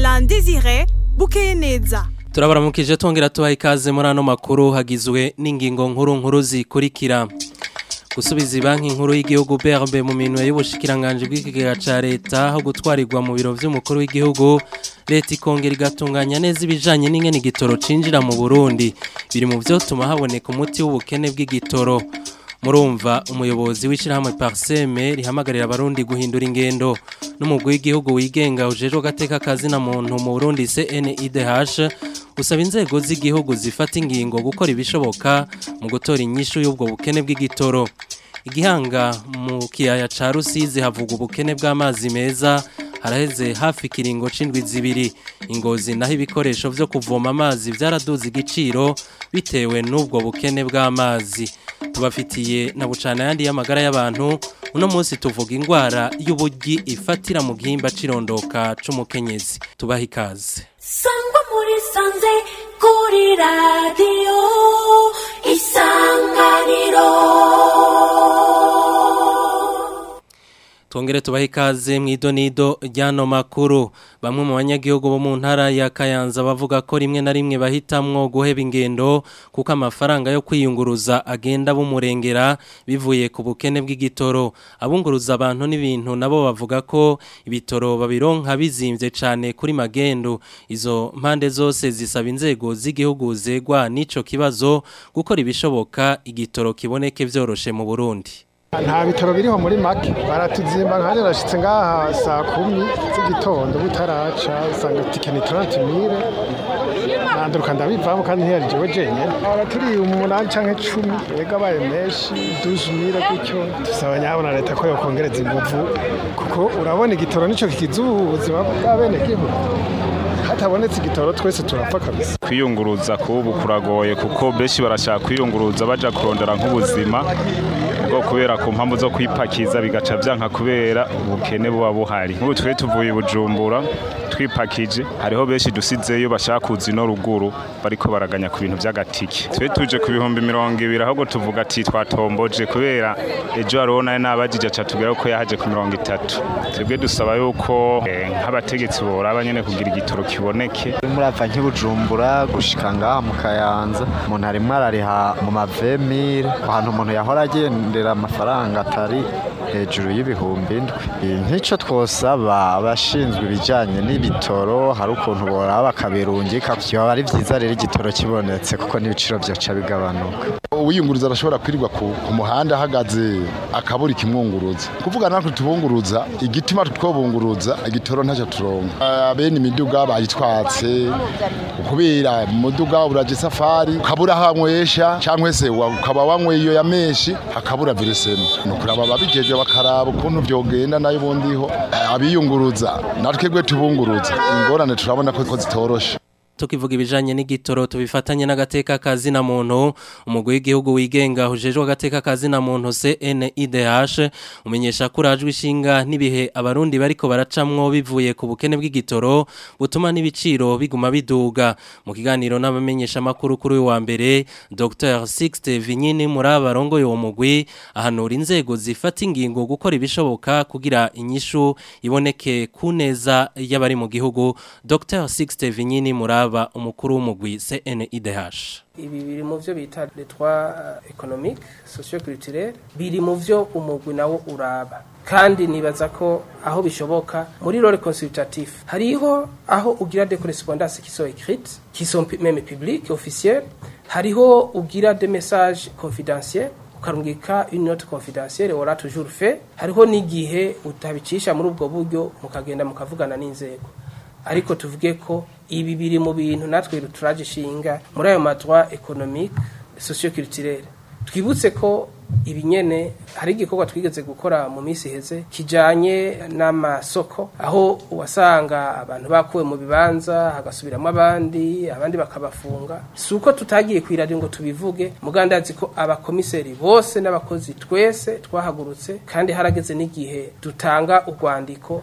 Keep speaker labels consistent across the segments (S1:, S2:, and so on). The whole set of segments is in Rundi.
S1: Alain Désiré bukeye neza
S2: turabaramukije tongera tubaha ikaze muri ano makuru hagizwe n'ingingo nkuru nkuru zikurikira gusubiza banki nkuru y'igihugu BRB mu minwe y'ubushikiranganje bw'ikigega ca leta aho gutwarirwa mu biro vy'umukuru w'igihugu leta ikongera igatunganya neza ibijanye n'ingene igitoro cinjira mu Burundi biri mu vyotuma haboneka umuti w'ubukene bw'igitoro murumva umuyobozi w'ishyirahamwe pariseme rihamagarira abarundi guhindura ingendo n'umugwi w'igihugu wigenga ujejwe agateka kazina muntu mu burundi cnidh usaba inzego z'igihugu zifata ingingo gukora ibishoboka mu gutora inyishu y'ubwo bukene bw'igitoro igihanga mu kiyaya ca rusizi havuga ubukene bw'amazi meza haraheze hafi ikiringo c'indwi zibiri ingozi naho ibikoresho vyo kuvoma amazi vyaraduze igiciro bitewe n'ubwo bukene bw'amazi tubafitiye na bucana yandi y'amagara y'abantu uno munsi tuvuga ingwara y'ubugi ifatira mu gihimba cirondoka c'umukenyezi tubaha ikaze
S3: sangwa muri sanze kuri radiyo isanganiro
S2: Tongere tubahe ikaze mu idonido ryano makuru bamwe mu banyagihugu bo mu ntara ya Kayanza bavuga ko rimwe na rimwe bahitamwo guheba ingendo kuko amafaranga yo kwiyunguruza agenda bumurengera bivuye ku bukene bw'igitoro abunguruza abantu n'ibintu nabo bavuga ko ibitoro babironka bizimvye cane kuri magendo izo mpande zose zisaba inzego z'igihugu zegwa n'ico kibazo gukora ibishoboka igitoro kiboneke vyoroshe mu Burundi
S4: nta bitaro biriho muri make baratuzimba nka rashitse ngaha saa kumi z'igitondo butaraca usanga itike ni taranti mire nanduruka ndabivamo kandi ntiyari jewe jenyene aba turi umunani canke cumi ega abaye menshi duze mire gutyo dusaba nyabona leta ko yokongereza inguvu kuko urabona igitoro nico kikiza ubuzima bw'abenegihugu hatabonetse igitoro twese turapfa kabisa
S5: kwiyunguruza kubu kuragoye kuko benshi barashaka kwiyunguruza baja kurondera nk'ubuzima bwo kubera ku mpamvu zo kwipakiza bigaca vyanka kubera ubukene buba buhari nk'ubu twe tuvuye i bujumbura twipakije hariho benshi dusizeyo bashaka kuza ino ruguru bariko baraganya ku bintu vy'agatike twe tuje ku bihumbi mirongo ibiri ahubwo tuvuga ati twatomboje kubera ejo hariho nayo nabajije aca tubwira ko yahaje ku mirongo itatu twebwe dusaba yuko eh, nk'abategetsi boraba nyene kugira igitoro kiboneke
S6: murava nk'ibujumbura gushika ngaha mu kayanza umuntu arimwo arariha mu mavemire ahantu umuntu yahora agendera amafaranga atari hejuru y'ibihumbi indwi nk'ico twosaba abashinzwe ibijanye n'ibitoro hari ukuntu boraba bakabirungika vyoba ari vyiza rero igitoro kibonetse kuko n'ibiciro vyoca bigabanuka
S7: uwiyunguruza arashobora kwirirwa ku, ku muhanda ahagaze akabura ikimwunguruza kuvuga natwe tubunguruza igituma twobunguruza igitoro ntacyo turonka abene imiduga bayitwatse kubera umuduga uraje safari ukabura aho wanywesha cyangwa se wa- ukaba wanyweye iyo ya menshi hakabura viresema ni ukuraba ababijeje bakaraba ukuntu vyogenda nayo ubundiho Eh, abiyunguruza natwebwe tubunguruza ingorane turabona ko ko zitoroshe
S2: tukivuga ibijanye n'igitoro tubifatanye n'agateka kazi na muntu umugwi w'igihugu wigenga hujejwe agateka kazi na muntu CNIDH umenyesha ko urajwe ishinga n'ibihe abarundi bariko baracamwo bivuye ku bukene bw'igitoro butuma n'ibiciro biguma biduga mu kiganiro n'abamenyesha makuru kuri uyu wa mbere Dr Sixte Vinyini muri abarongo uwo mugwi ahanura inzego zifata ingingo gukora ibishoboka kugira inyishu iboneke ku neza y'abari mu gihugu Dr Sixte Vinyini muraba umukuru w'umugwi CNIDH
S8: ibi biri mu byo bita les trois économiques socio-culturels biri mu byo umugwi nawo uraba kandi nibaza ko aho bishoboka muri role consultatif hariho aho ugira des correspondances qui sont écrites qui sont pu- même publiques officielles hariho ugira des messages confidentiels ukarungika une note confidentielle wora toujours fait hariho n'igihe utabicisha muri ubwo buryo mukagenda mukavugana n'inzego ariko tuvuge ko ibi biri mu bintu natwe turaje ishinga muri ayo madroit économique socio-culturel twibutse ko ibi nyene hari igikorwa twigeze gukora mu minsi iheze kijanye n'amasoko aho wasanga abantu bakuwe mu bibanza hagasubiramo abandi abandi bakabafunga si uko tutagiye ku iradiyo ngo tubivuge mugandazi ko abakomiseri bose n'abakozi twese twahagurutse kandi harageze n'igihe dutanga urwandiko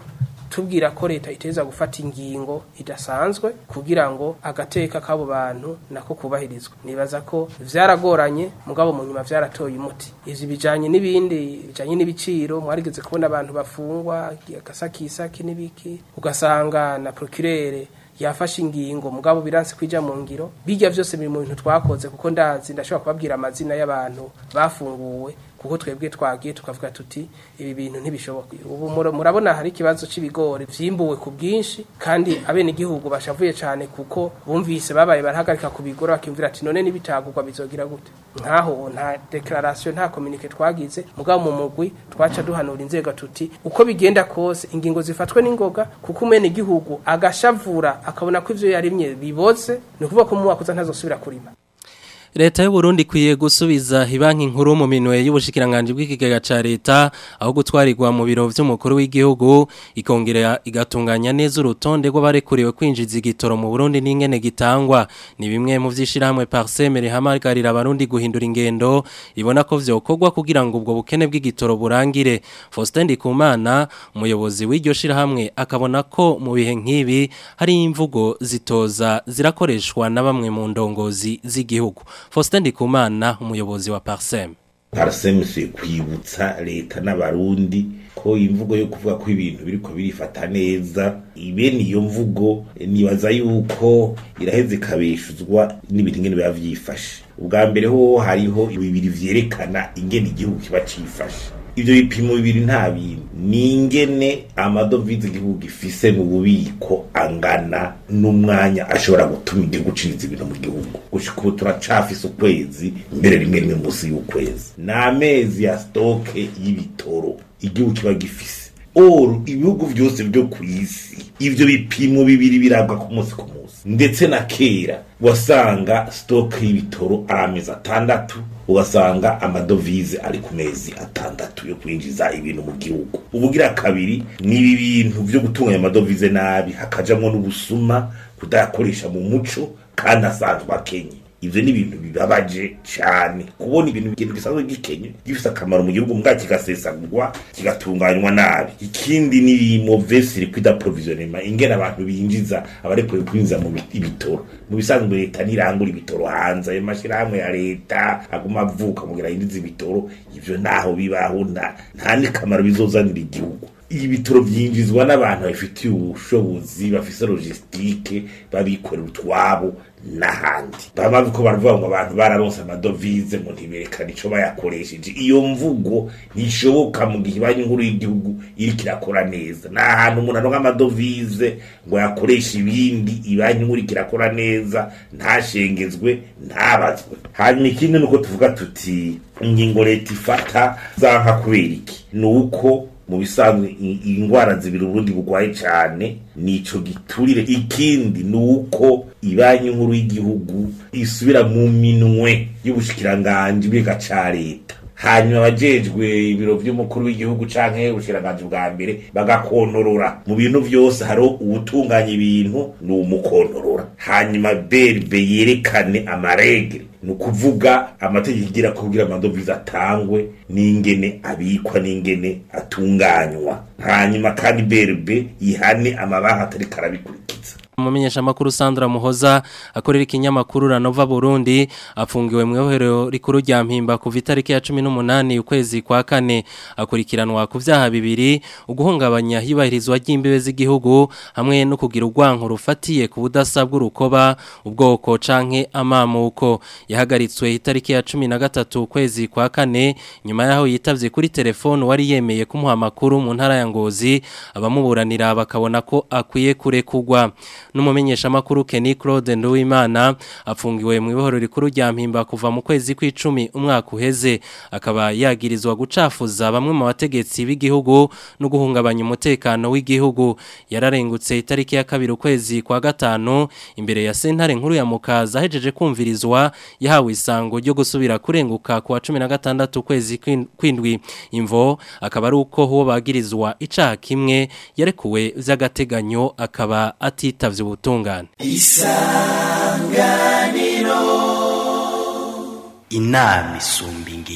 S8: tubwira ko leta iteza gufata ingingo idasanzwe kugira ngo agateka k'abo bantu nako kubahirizwa nibaza ko vyaragoranye mugabo mu nyuma vyaratoye umuti ivyo bijanye n'ibindi bijanye n'ibiciro mwarigeze kubona abantu bafungwa agasakisaki n'ibiki ugasanga na procureur yafashe ingingo mugabo biranse kwija mu ngiro bijya vyose biri mu bintu twakoze kuko ndazi ndashobora kubabwira amazina y'abantu bafunguwe kuko twebwe twagiye tukavuga tuti ibi bintu ntibishoboka ubu mura- murabona hari ikibazo c'ibigori vyimbuwe ku bwinshi kandi abene igihugu bashavuye cane kuko bumvise babaye barahagarika kubigora bakimvira ati none nibitagurwa bizogira gute nkaho nta declaration nta communique twagize mugabo mu mugwi twaca duhanura inzego tuti uko bigenda kose ingingo zifatwe n'ingoga kuko umene igihugu agashavura akabona ko ivyo yarimye biboze ni ukuvuga ko mu mwaka uza ntazosubira kurima
S2: Leta y'u Burundi kwiye gusubiza ibanki nkuru mu minwe y'ubushikiranganje bw'ikigega ca leta aho gutwarirwa mu biro vy'umukuru w'igihugu ikongera igatunganya neza urutonde rw'abarekuriwe kwinjiza igitoro mu Burundi n'ingene gitangwa ni bimwe mu vyishirahamwe Parseme rihamagarira abarundi guhindura ingendo ibona ko vyokorwa kugira ngo ubwo bukene bw'igitoro burangire Faustin Ndikumana umuyobozi w'iryo shirahamwe akabona ko mu bihe nk'ibi hari imvugo zitoza zirakoreshwa na bamwe mu ndongozi z'igihugu Faustin Ndikumana umuyobozi wa Parsem
S9: Parsem se kwibutsa leta n'abarundi ko imvugo yo kuvuga ko ibintu biriko birifata neza ibene iyo mvugo eh, nibaza yuko iraheze ikabeshuzwa n'ibintu ingene biba vyifashe ubwa mbere ho hariho bibiri vyerekana ingene igihugu kiba cifashe ivyo bipimo bibiri nta bintu ni ingene amadovize igihugu gifise mu bubiko angana n'umwanya ashobora gutuma igihugu ciniza ibintu mu gihugu gushika ubu turacafise ukwezi mbere rimwe rimwe munsi y'ukwezi ni amezi ya stoke y'ibitoro igihugu kiba gifise oru ibihugu vyose vyo ku isi ivyo bipimo bibiri birabwa ku munsi ku munsi ndetse na kera wasanga stoke y'ibitoro ari amezi atandatu ugasanga amadovize ari ku mezi atandatu yo kwinjiza ibintu mu gihugu ubugira kabiri ni ibi bintu vyo gutunganya amadovize nabi hakajamwo n'ubusuma kudayakoresha mu muco kandi asanzwe akenye ivyo ni ibintu bibabaje cane kubona ibintu ikintu gisanzwe gikenye gifise akamaro mu gihugu mbwa kigasesagurwa kigatunganywa nabi ikindi ni mauvaise liquide approvisionnement ingene abantu binjiza abarekuye kwinjiza mu bi- ibitoro mu bisanzwe leta nirangura ibitoro hanze ayo mashirahamwe ya leta aguma avuka kugira yinjize ibitoro ivyo naho bibaho nta nta n'ikamaro bizozanira igihugu ibitoro byinjizwa n'abantu babifitiye ubushobozi bafise logistique babikorera utwabo n'ahandi baba ko baravuga ngo abantu bararonse amadovize ngo ntiberekane ico bayakoresheje iyo mvugo ntishoboka mu gihe banki nkuru y'igihugu iriko irakora neza nta hantu umuntu aronka amadovize ngo yakoreshe ibindi ibanki nkuru iriko irakora neza ntashengezwe ntabazwe hanyuma ikindi nuko tuvuga tuti ingingo leta ifata zanka kubera iki ni uko mu bisanzwe i- ingwara zibiri uburundi bugwaye cane nico giturire ikindi ni uko ibanki nkuru y'igihugu isubira mu minwe y'ubushikiranganji bw'iga ca leta hanyuma abajejwe ibiro vy'umukuru w'igihugu canke ubushikiranganji bwa mbere bagakontorora mu bintu vyose hariho uwutunganya ibintu ni umukontorora hanyuma berbe yerekane amaregre ni ukuvuga amategeko igira ko kugira amadovize atangwe n'ingene abikwa n'ingene atunganywa hanyuma kandi berbe ihane amabaha atariko arabikurikiza
S2: Umumenyesha makuru Sandra Muhoza akorera ikinyamakuru Ranova Burundi afungiwe mu ihohero rikuru rya Mpimba kuva itariki ya 18 ukwezi kwa kane akurikiranwa ku vyaha bibiri uguhungabanya hibahirizwa ry'imbibe z'igihugu hamwe no kugira urwanko rufatiye ku budasa bw'urukoba ubwoko canke amamuko yahagaritswe itariki ya 13 ukwezi kwa kane nyuma yaho yitavye kuri telefone wari yemeye kumuha amakuru mu ntara ya Ngozi abamuburanira bakabona ko akwiye kurekugwa n'umumenyesha makuru Kenny Claude Nduwimana afungiwe mu ibohoro rikuru rya Mpimba kuva mu kwezi kw'icumi umwaka uheze akaba yagirizwa gucafuza bamwe mu bategetsi b'igihugu no guhungabanya umutekano w'igihugu yararengutse itariki ya kabiri ukwezi kwa gatanu imbere ya sentare nkuru ya Mukaza ahejeje kumvirizwa yahawe isango ryo gusubira kurenguka ku wa 16 ukwezi kw'in- kw'indwi imvo akaba ari uko huwo bagirizwa icaha kimwe yarekuwe vy'agateganyo akaba atitavye ubutungane
S10: inama isumba ingimba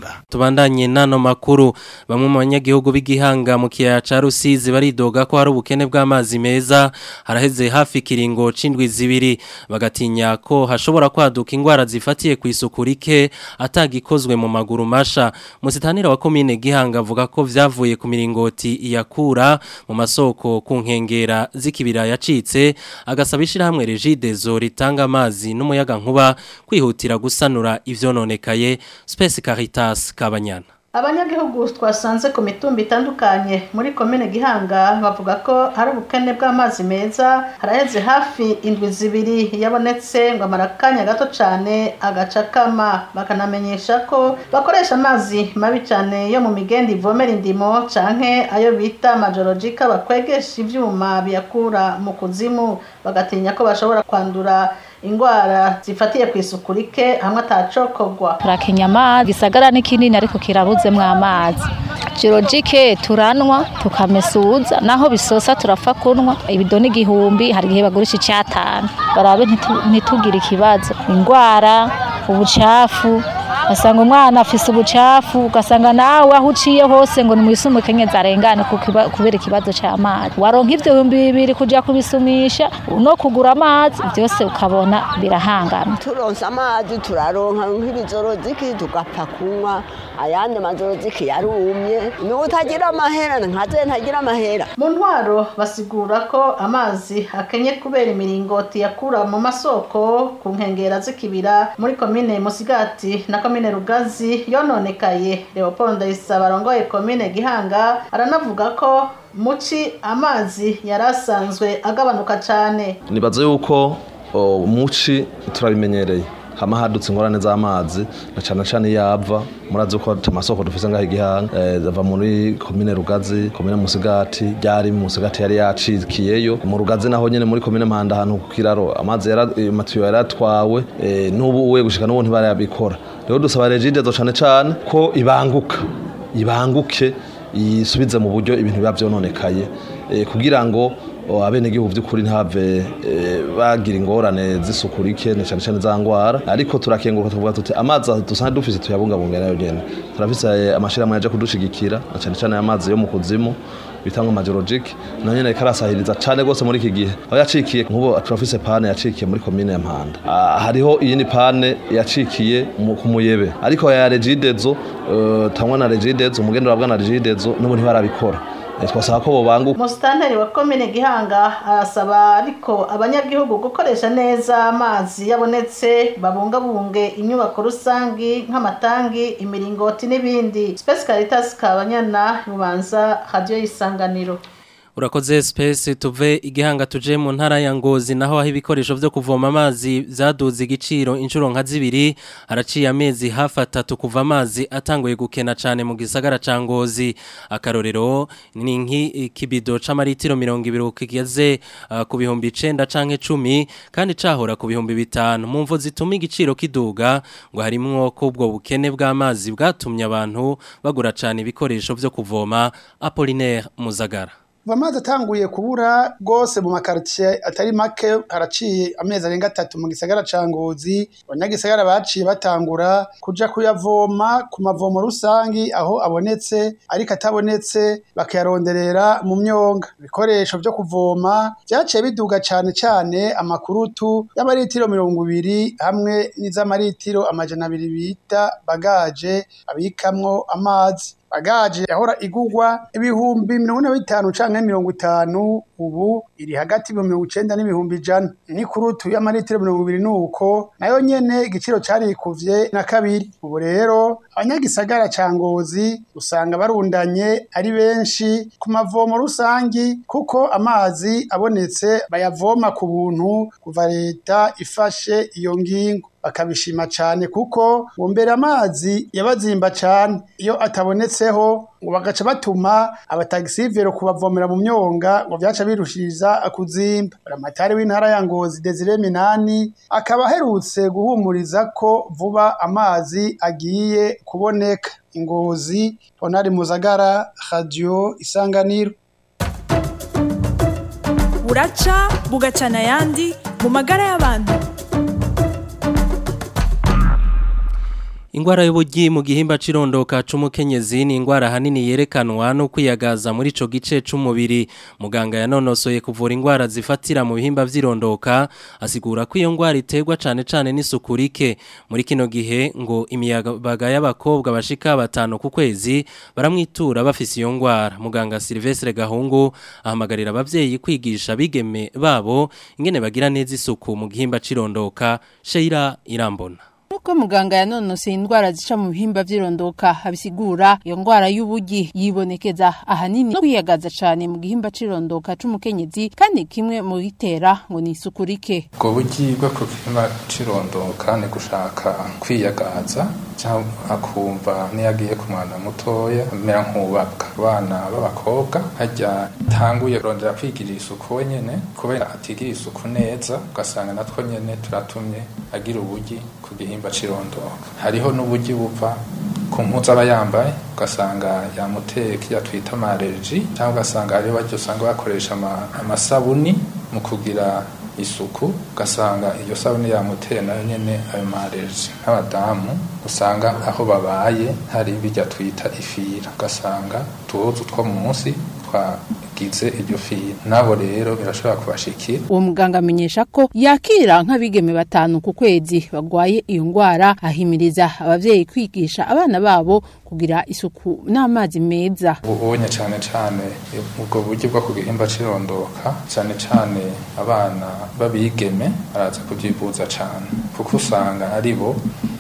S10: Nzamba
S2: Tubandanye nano makuru bamwe mu banyagihugu b'igihanga mu kiyaya ca Rusizi baridoga ko hari ubukene bw'amazi meza haraheze hafi kiringo cindwi zibiri bagatinya ko hashobora kwaduka ingwara zifatiye ku isuku rike atagikozwe mu maguru masha musitanira wa komine gihanga avuga ko vyavuye ku miringoti iyakura mu masoko ku nkengera z'ikibira yacitse agasaba ishirahamwe Regidezo ritanga amazi n'umuyaga nkuba kwihutira gusanura ivyononekaye Space Caritas Kabanyana
S11: abanyagihugu twasanze ku mitumba itandukanye muri komine gihanga bavuga ko hari ubukene bw'amazi meza haraheze hafi indwi zibiri yabonetse ngo amara akanya gato cyane agacakama bakanamenyesha ko bakoresha amazi mabi cyane yo mu migenda ivomera indimo canke ayo bita majorogika bakwegesha ivyuma biyakura mu kuzimu bagatinya ko bashobora kwandura ingwara zifatiye ku isuku rike hamwe atacokogwa
S12: turakenya amazi gisagara ni kinini ariko kirabuzemwo amazi jirojike turanwa tukamesuza naho bisosa turapfa kunwa ibidoni igihumbi hari igihe bagurisha icyatanu barabe ntitu- ntitugire ikibazo ingwara ubucafu ugasanga umwana afise ubucafu ugasanga nawe aho uciye hose ngo nimwisume kenyeza arengane ku kiba- kubera ikibazo c'amazi waronka ivyo bihumbi bibiri kuja kubisumisha no kugura amazi byose ukabona birahangamye
S13: turonse amazi turaronka nk'ibizoroziki tugapfa kunywa ayandi mazoroziki yarumye niwe utagira amahera nkaze ntagira amahera
S11: mu ntwaro basigura ko amazi akenye kubera imiringoti yakura mu masoko ku nkengera z'ikibira muri komine musigati na komine rugazi yononekaye leopold ndayisaba arongoye komine gihanga aranavuga ko muci amazi yari asanzwe agabanuka cyane
S14: nibaza yuko o, muci turabimenyereye hama hadutse ingorane z'amazi na cane cane yava murazi ko amasoko dufise ngaho igihanga eh, ava muri komine rugazi komine musigati ryari musigati yari yacikiyeyo mu rugazi naho nyene muri komine mpanda ahantu ku kiraro amazi yara eh, matiyo yaratwawe eh, n'ubu uwe gushika n'ubu ntibarayabikora rero dusaba regidezo cane cane ko ibanguka ibanguke isubize mu buryo ibintu biba vyononekaye eh, kugira ngo o, abenegihugu by'ukuri ntave eh, bagira ingorane z'isuku rike na cyane cyane za ngwara ariko turakenguruka tuvuga tuti amazi dusanzwe dufise tuyabungabunga nayo nyene turafise eh, amashirahamwe yaje kudushigikira na cyane cyane amazi yo mu kuzimu bitangwa majorologique nayo nyene karasahiriza cane gose muri iki gihe aho yacikiye nk'ubu turafise pane yacikiye muri komine ya Mpanda Ah, hariho iyindi pane yacikiye mu- ku muyebe ariko ya regidezo uh, tangwa na regidezo umugendera bwa na regidezo n'ubu ntibarabikora Eh, twasaba ko bobanguka
S11: umusitanteri wa komine gihanga arasaba ariko abanyagihugu gukoresha neza amazi yabonetse babungabunge inyubako rusangi nk'amatangi imiringoti n'ibindi space caritas kabanyana rubanza radio y'isanganiro
S2: Urakoze space tuve igihanga tuje mu ntara ya Ngozi naho aho ibikoresho vyo kuvoma amazi vyaduze igiciro inshuro nka zibiri haraciye amezi hafi atatu kuva amazi atanguye gukena cane mu gisagara ca Ngozi akarorero ni nki kibido c'amaritiro 200 kigeze uh, ku bihumbi 9 canke 10 kandi cahora ku bihumbi bitanu mu mvo zituma igiciro kiduga ngo harimwo ko ubwo bukene bw'amazi bwatumye abantu bagura cane ibikoresho vyo kuvoma Apollinaire Muzagara
S15: Kuva amazi atanguye kubura rwose mu makaritsiye atari make haraciye amezi arenga atatu mu gisagara ca Ngozi abanyagisagara baciye batangura kuja kuyavoma ku mavomo rusangi aho abonetse ariko atabonetse bakayaronderera mu myonga ibikoresho vyo kuvoma vyaciye biduga cane cane amakurutu y'amaritiro mirongo ibiri hamwe n'iz'amaritiro amajana abiri bita bagaje abikamwo amazi bagaje yahora igugwa ibihumbi mirongo ine na bitanu canke mirongo itanu ubu iri hagati y'ibihumbi mirongo icenda n'ibihumbi ijana n'ikurutu y'amaritiro mirongo ibiri n'uko nayo nyene igiciro carikuvye na kabiri ubu rero abanyagisagara ca ngozi usanga barundanye ari benshi ku mavomo rusangi kuko amazi abonetse bayavoma ku buntu kuva leta ifashe iyo ngingo bakabishima cyane kuko bumbera amazi yabazimba cyane iyo atabonetseho ngo bagaca batuma abatagisivero kubavomera mu myonga ngo byaca birushiriza kuzimba buramatari w'intara ya ngozi desire minani akaba aherutse guhumuriza ko vuba amazi agiye kuboneka ingozi honari muzagara radio isanganiro
S1: buraca bugacana ayandi mu magara y'abantu
S2: Ingwara y'ubugi mu gihimba cirondoka c'umukenyezi ni ingwara hanini yerekanwa no kwiyagaza muri ico gice c'umubiri muganga yanonosoye kuvura ingwara zifatira mu bihimba vyirondoka asigura ko iyo ngwara iterwa cane cane n'isukurike muri kino gihe ngo imiyabaga y'abakobwa bashika batanu ku kwezi baramwitura bafise iyo ngwara muganga Silvestre Gahungu ahamagarira abavyeyi kwigisha bigeme babo ingene bagira neza isuku mu gihimba cirondoka Sheila Irambona
S10: Nuko muganga yanonose indwara zica mu bihimba vyirondoka abisigura iyo ngwara y'ubugi yibonekeza ahanini no kwiyagaza cane mu gihimba cirondoka c'umukenyezi kandi kimwe mu bitera ngo ni isukurike
S16: ubwo bugi bwo ku gihimba cirondoka ni gushaka kwiyagaza cyangwa akumva niyagiye ku mwana mutoya amera nk'ubaka abana b'abakobwa hajya tanguye kurondera kwigirira isuku wenyene kubera atigirira isuku neza ugasanga natwo nyene turatumye agira ubugi ku gihimba cirondoka hariho n'ubugi buva ku mpuzu aba yambaye ugasanga yamuteye kiya twita amareji cyangwa ugasanga hariho baryo usanga bakoresha amasabuni mu kugira isuku ugasanga iyo sabuni yamuteye nayo nyene ayo mareji nk'abadamu usanga aho babaye hari bijya twita ifira ugasanga tuhuzu two munsi twagize iryo fira nabo rero birashobora kubashikira
S10: uwo muganga amenyesha ko yakira nk'abigeme batanu ku kwezi bagwaye iyo ngwara ahimiriza abavyeyi kwigisha abana babo kugira isuku n'amazi meza
S16: ubonye cyane cyane ubwo buryo bwo ku gihimba cirondoka cyane cyane abana babigeme baraza kubyibuza cyane kuko usanga ari bo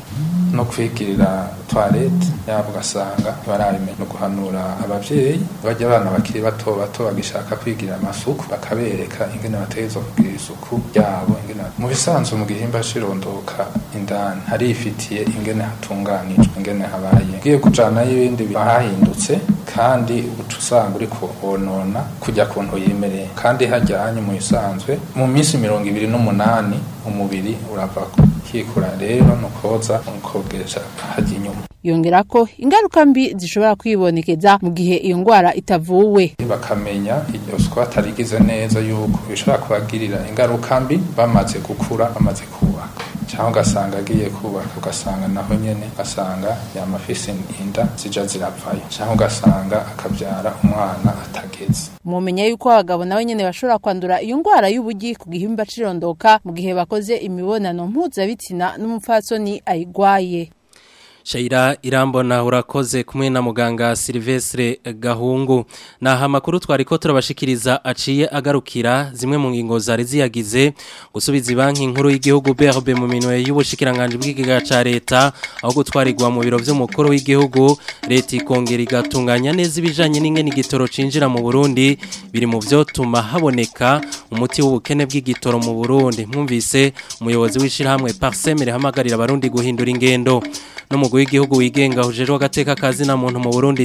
S16: no kwigirira toilette yabo ugasanga ntibarabimenya no guhanura abavyeyi bajya abana bakiri bato bato bagishaka kwigirira amasuku bakabereka ingene bategerezwa kugira isuku ryabo ingene mu bisanzwe mu gihimba cirondoka indani harifitiye ingene hatunganijwe ingene habaye ngiye kujanayo ibindi bahahindutse kandi uca usanga uri kuhonona kujya kuntu yimereye kandi hajyanye mu bisanzwe mu minsi mirongo ibiri n'umunani umubiri urava kikura rero nukoza ukogesha hajya inyuma
S10: yongera ko ingaruka mbi zishobora kwibonekeza mu gihe iyo ngwara itavuwe
S16: bakamenya iryo siko batarigize neza yuko bishobora kubagirira ingaruka mbi bamaze gukura bamaze kubaka cyangwa ugasanga agiye kubaka ugasanga naho nyene ugasanga yamafise inda zija ziravayo cyangwa ugasanga akabyara umwana atageze
S10: mumenya yuko abagabo nabo nyene bashobora kwandura iyo ngwara y'ubugi ku gihimba cirondoka mu gihe bakoze imibonano mpuzabitsina n'umupfatsoni ayigwaye
S2: Shaira irambona urakoze kumwe na muganga Silvestre Gahungu naha makuru twariko turabashikiriza aciye agarukira zimwe mu ngingo zari ziyagize gusubiza banki nkuru y'igihugu BRB mu minwe y'ubushikiranganje bw'igiga ca leta aho gutwarirwa mu biro vy'umukuru w'igihugu leta ikongera igatunganya neza ibijanye n'ingene igitoro cinjira mu Burundi biri mu vyo tuma haboneka umuti w'ubukene bw'igitoro mu Burundi mwumvise umuyobozi w'ishirahamwe Parsemere hamagarira abarundi guhindura ingendo n'umugwi w'igihugu wigenga hujejwe agateka kazi na muntu mu Burundi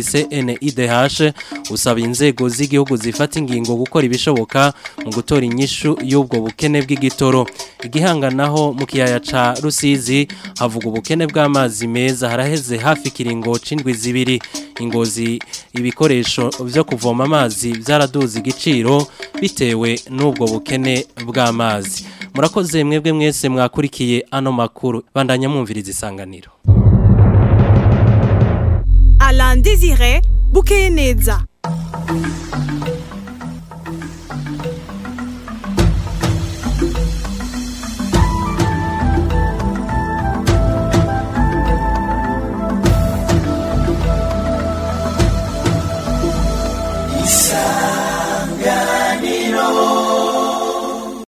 S2: CNIDH usaba inzego z'igihugu zifata ingingo gukora ibishoboka mu gutora inyishu y'ubwo bukene bw'igitoro igihanganaho mu kiyaya ca Rusizi havuga ubukene bw'amazi meza haraheze hafi kiringo cindwi zibiri ingozi ibikoresho vyo kuvoma amazi byaraduza igiciro bitewe n'ubwo bukene bw'amazi murakoze mwebwe mwese mwakurikiye ano makuru bandanya mwumviriza isanganiro
S1: Alain Désiré Bouquet Neza.